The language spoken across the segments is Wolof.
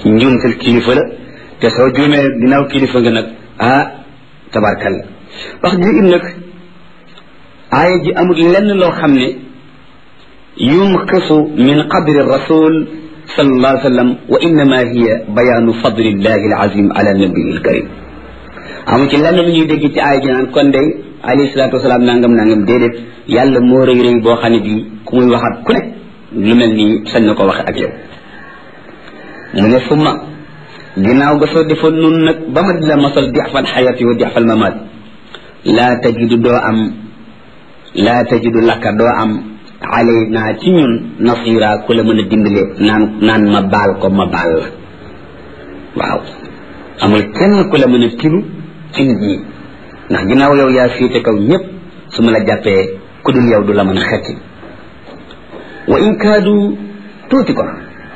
njuumtal kilifa la te soo juumee ginnaaw kilifa nga nag ah tabarkalla wax ji im nag aaya ji amul lenn loo xam ne yunqisu min qadri rasul sallallahu alayhi wa sallam wa innama hiya bayaanu fadlillahi alazim ala nabii alkarim amu ci lenn lu ñuy dégg ci aaya ji naan kon day alayhi salaatu wasalaam nangam nangam déedéet yàlla moo rëy rëy boo xam ne bii ku muy waxaat ku ne lu mel nii sañ na ko waxe ak yow mu ne summa ginnaaw ga soo defoon nun nag ba ma di la masal dixfal xayati wa dixfal mamaat laa tajidu doo am laa tajidu lakka doo am alay naa ci ñun nasira ku la mën a dimbale naan naan ma baal ko ma baal la waaw amul kenn ku la mën a tinu ci nit ñi ndax ginnaaw yow yaa féete kaw ñëpp su ma la jàppee ku dul yow du la mën a xetti wa in kaadu tuuti ko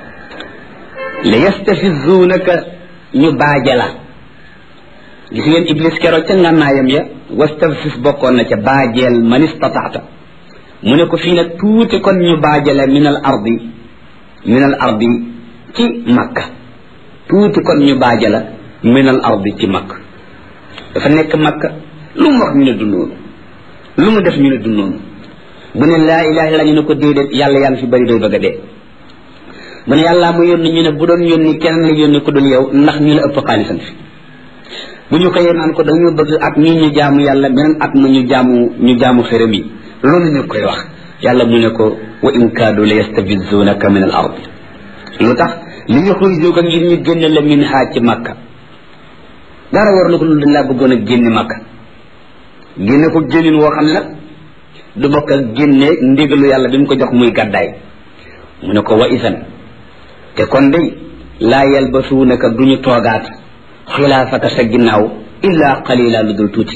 la yastafizuunaka ñu baaja la gis ngeen iblis keroog ca ngànnaayam ya wastafis bokkoon na ca baajeel man istataata mu ne ko fii nag tuuti kon ñu baajale min al ardi min al ardi ci makka tuuti kon ñu baajala min al ardi ci makka dafa nekk makka lu mu wax ñu ne du noonu lu mu def ñu ne du noonu bu ne laa ilaha illa ñu ne ko déedéet yàlla yaa ngi fi bari day bëgg a dee mu ne yàllaa mu yónni ñu ne bu doon yónni kenn la yónni ko dul yow ndax ñu la ëpp xaalisam fi bu ñu xëyee naan ko dañoo bëgg at mii ñu jaamu yàlla beneen at mu ñu jaamu ñu jaamu xërëm yi loolu ñu koy wax yàlla mu ne ko wa in kaadu la yastafizunaka min al ard lu tax li yuxrijuka ngir ñu génne la min haa ci makka dara war na ko lu dañ laa bëggoon a génne makka génne ko génnin woo xam ne nag du bokk ak génne ndigalu yàlla bi mu ko jox muy gàddaay mu ne ko wa isan te kon day laa yalbasuunaka duñu toogaat xilaafaka sa ginnaaw illa qalila lu dul tuuti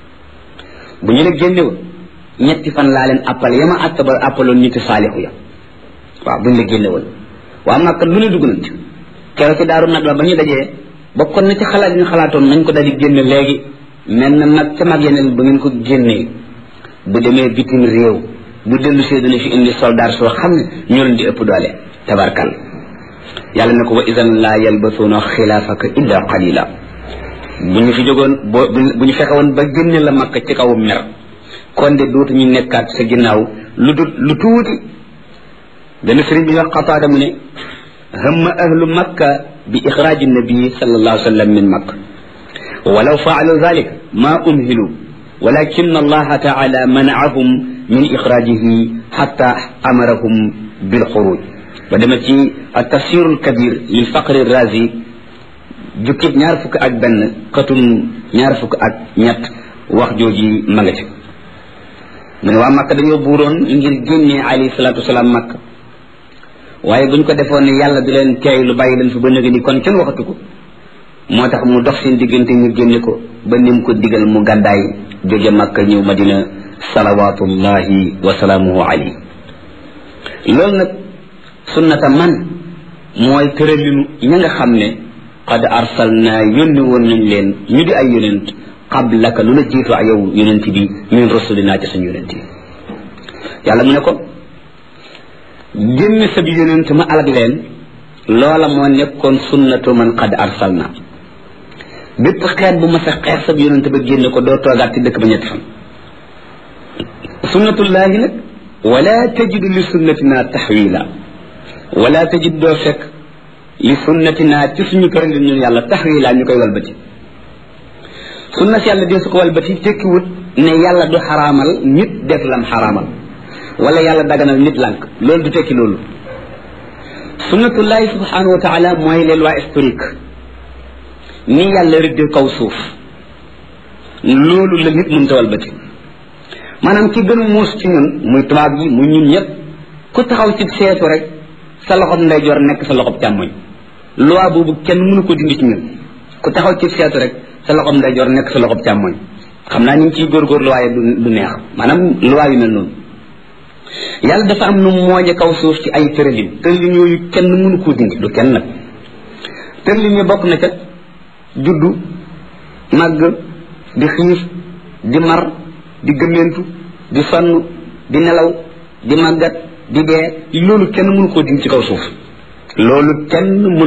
bu ñu la génnewoon ñetti fan laa leen appal yama attaba appaloon niti saalixu ya waaw bu ñu la génnewoon waa Makka lu ne dugg nañ ci keroog ci daaru nag ba ñu dajee bokkoon na ci xalaat yi ñu xalaatoon nañ ko daal di génne léegi mel na mag ca mag yeneen bu ngeen ko génnee bu demee bitim réew bu dellu see dana fi indi soldat soo xam ne ñoo leen di ëpp doole tabarkal yàlla ne ko wa idan laa yalbasuuna xilaafaka illa qalila bu ñu fi jógoon boo bu ñu fexe woon ba génne la makka ci kaw mer kon de dootu ñu nekkaat sa ginnaaw lu dut lu tuuti benn sëriñ bi wax xataada mu ne hamma ahlu makka bi ixraaji nabii sallallahu alayhi wa sallam min makka walaw faalu dalik ma umhilu walakin allaha taala manaahum min ixraajihi xatta amarahum bilxuruj ba dema ci tafsiru lkabir lil faqri razi jukkib ñaar fukk ak benn xatum ñaar fukk ak ñett wax jooji ma nga ci mu ne waa makka dañoo buuroon ngir génnee alayhi salatu wasalaam makka waaye buñ ko defoon ne yàlla du leen teey lu bàyyi leen fi ba nëgë ni kon kenn waxatu ko moo tax mu dox seen diggante ñu génne ko ba nim ko digal mu gàddaay jóge makka ñëw madina salawatullahi wa salaamuhu alayhi loolu nag sunnata man mooy tëralinu ña nga xam ne qad arsalna yónni woon nañ leen ñu di ay yonent qablaka lu la jiitu ak yow yonent bi min rasulina ci suñu yonent yi yàlla mu ne ko génne sa bi yonent ma alag leen loola moo nekkoon sunnatu man qad arsalna bépp xeet bu ma sa xeet sa bi yonent ba génne ko doo toogaat ci dëkk ba ñetti fan sunnatullahi nag wala tajidu li sunnatina taxwila wala tajid doo fekk li sunnatina ci suñu tëralin ñun yàlla taxwila ñu koy walbati sunna si yàlla dee su ko walbati tekkiwut ne yàlla du xaraamal nit def lam xaraamal wala yàlla daganal nit lànk loolu du tekki loolu sunnatullahi subhanahu wa taala mooy les lois historiques ni yàlla rëddee kaw suuf loolu la nit mënta walbati maanaam ki gën a muus ci ñun muy tubaab yi muy ñun ñëpp ku taxaw ci seetu rek sa loxob ndeyjoor nekk sa loxob càmmoñ loi boobu kenn mënu ko dindi ci ñun ku taxaw ci seetu rek sa loxob ndeyjoor nekk sa loxob càmmoñ xam naa ñu ngi ciy góorgóorlu waaye du du neex maanaam loi yu mel noonu yàlla dafa am nu mooñe kaw suuf ci ay tëralin tëralin yooyu kenn mënu koo dindi du kenn nag tëralin yi bokk na ca juddu màgg di xiif di mar di gëmmentu di sonn di nelaw di màggat di dee loolu kenn mënu koo dindi ci kaw suuf loolu kenn